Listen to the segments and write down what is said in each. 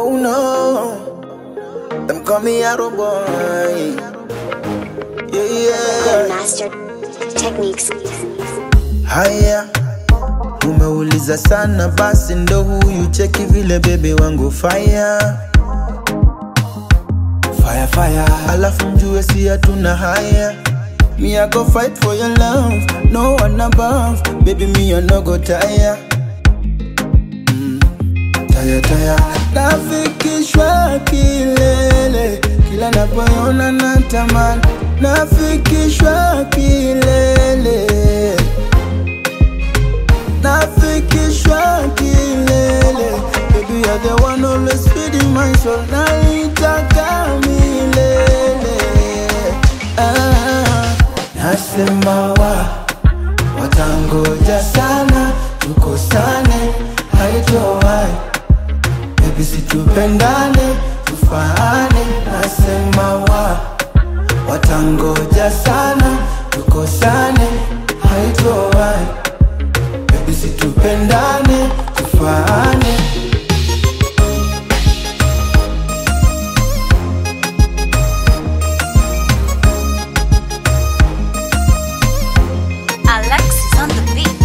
Oh no, them call me Arrow Boy. Yeah, yeah. Grandmaster Techniques. Haya, umeuliza sana, basi ndo huyu cheki vile bebe wangu fire fire fire, alafu mjue si hatuna haya. Me I go fight for your love, no one above, baby me I no go tire. Mm, tire tire, nafikishwa kilele, kila napoona natamani, nafikishwa kilele nafikishwa kilele baby you're the one always feeding my soul naitaka milele ah, nasema wa watangoja sana tukosane haitowai baby situpendane tufaane nasema wa watangoja sana tukosane haitowai Baby situpendane tufaane Alexis on the beat.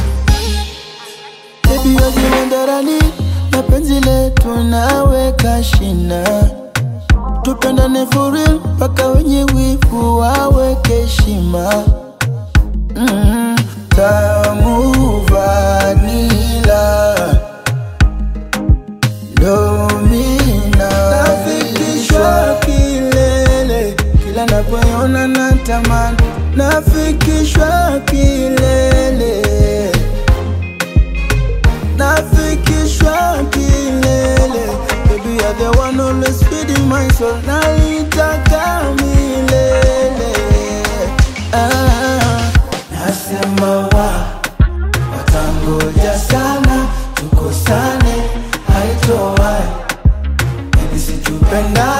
Baby waziwandarani na penzi letu naweka shina tupendane for real mpaka wenye wivu waweke heshima mm, tamu vanila domina nafikishwa kilele kila napoona natamani nafikishwa kilele nafikishwa kilele baby you're the one always feeding my soul naitaka milele ah, nasema wa watangoja sana tukosane haitowai baby situpenda